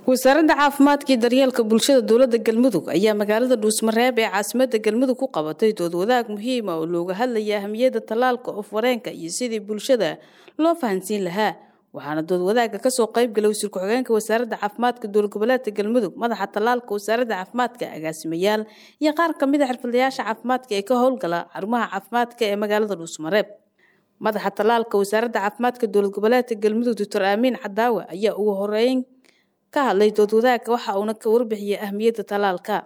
wasaaradda caafimaadka iyo daryeelka bulshada dowladda galmudug ayaa magaalada dhuusmareeb ee caasimada galmudug ku qabatay dood wadaag muhiima oo looga hadlaya ahamiyadda tallaalka oof-wareenka iyo sidii bulshada loo fahansiin lahaa waxaana dood wadaagga kasoo qaybgalay wasiir ku-xigeenka wasaaradda caafimaadka dowlad goboleedka galmudug madaxa tallaalka wasaaradda caafimaadka agaasimayaal iyo qaar kamid a xirfadlayaasha caafimaadka ee ka howlgala xarumaha caafimaadka ee magaalada dhuusmareeb madaxa tallaalka wasaaradda caafimaadka dowlad goboleedka galmudug doctor aamiin cadaawe ayaa ugu horeyn ka hadlay dood wadaagga waxa uuna ka warbixiyay ahmiyadda tallaalka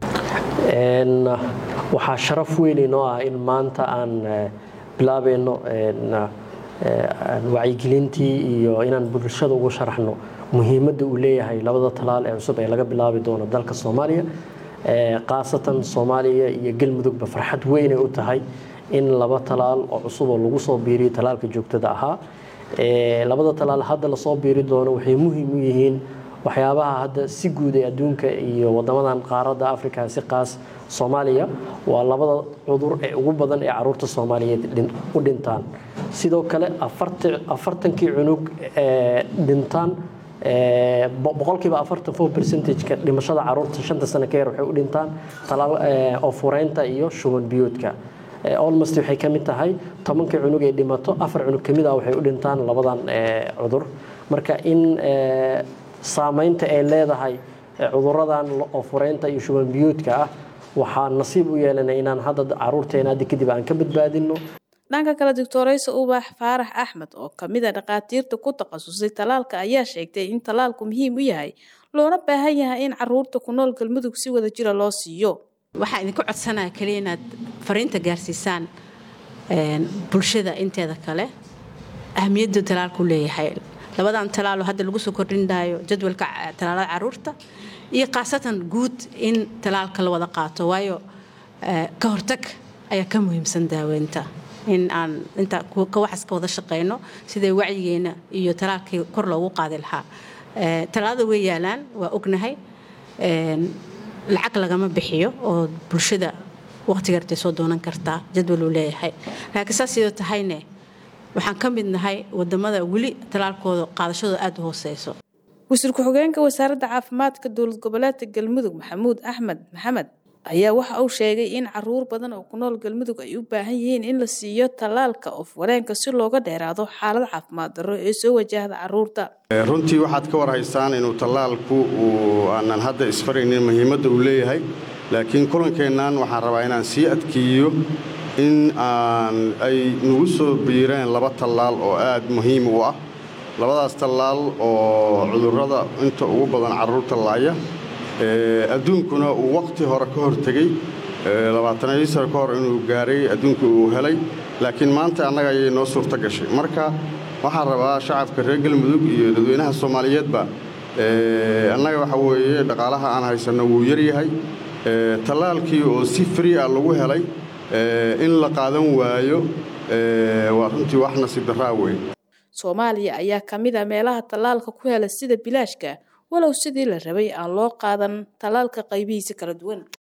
waxaa sharaf weyn inoo ah in maanta aan bilaabayno wacyigelintii iyo inaan bulshada ugu sharaxno muhiimadda uu leeyahay labada talaal ee cusub ee laga bilaabi doono dalka soomaaliya khaasatan soomaaliya iyo galmudugba farxad weynay u tahay in laba talaal oo cusub oo lagu soo biiriyo talaalka joogtada ahaa labada talaal hadda lasoo biiri doono waxay muhiim u yihiin waxyaabaha hadda si guud ee adduunka iyo wadamadan qaaradda africa si qaas soomaaliya waa labada cudur ee ugu badan ee caruurta soomaaliyeed u dhintaan sidoo kale afartankii cunug ee dhintaan boqolkiiba afartan four percentageka dhimashada caruurta shanta sano ka yar waxay u dhintaan talaal oofureynta iyo shuban biyoodka almost waxay ka mid tahay tobankii cunug ee dhimato afar cunug kamid ah waxay u dhintaan labadan cudur marka in saamaynta ay leedahay cuduradan oofureynta iyo shuban biyoodka ah waxaa nasiib u yeelanay inaan hadda caruurteena hadda kadib aan ka badbaadino dhanka kale doctoraysa ubax faarax axmed oo kamid a dhakhaatiirta ku takhasusay talaalka ayaa sheegtay in talaalku muhiim u yahay loona baahan yahay in caruurta ku nool galmudug si wada jira loo siiyo waxaa idinku codsanaya kaliya inaad fariinta gaarsiisaan bulshada inteeda kale ahamiyaddu talaalku leeyahay labadan talaalo hadda lagu soo kordhindaayo jadwalka talaalada caruurta iyo khaasatan guud in talaalka la wada qaato waayo ka hortag ayaa ka muhiimsan daaweynta in aan inta kawaxas ka wada shaqeyno siday wacyigeena iyo talaalkii kor loogu qaadi lahaa talaalada way yaalaan waa ognahay lacag lagama bixiyo oo bulshada waqtigartay soo doonan kartaa jadwal uu leeyahay laakiin saas sidoo tahayne waxaan ka mid nahay wadamada weli talaalkooda qaadashadooda aada u hooseyso wasiir ku-xigeenka wasaaradda caafimaadka dowlad goboleedka galmudug maxamuud axmed maxamed ayaa waxa uu sheegay in caruur badan oo ku nool galmudug ay u baahan yihiin in la siiyo tallaalka oof-wareenka si looga dheeraado xaalad caafimaad darro ee soo wajahda caruurta runtii waxaad ka warhaysaan inuu tallaalku uu aanan hadda isfaraynin muhiimadda uu leeyahay laakiin kulankeennan waxaan rabaa inaan sii adkeeyo in aan ay nagu soo biireen laba tallaal oo aad muhiim u ah labadaas tallaal oo cudurrada inta ugu badan carruurta laaya adduunkuna uu wakhti hore ka hortegey labaataniyo sano ka hor inuu gaaray adduunka uu helay laakiin maanta annaga ayay noo suurto gashay marka waxaan rabaa shacabka reer galmudug iyo dadweynaha soomaaliyeedba annaga waxa weeye dhaqaalaha aan haysanno wuu yaryahay tallaalkii oo si fri ah lagu helay in la qaadan waayo waa runtii wax nasiib darraa weyn soomaaliya ayaa ka mid a meelaha tallaalka ku hela sida bilaashka walow sidii la rabay aan loo qaadan tallaalka qaybihiisa kala duwan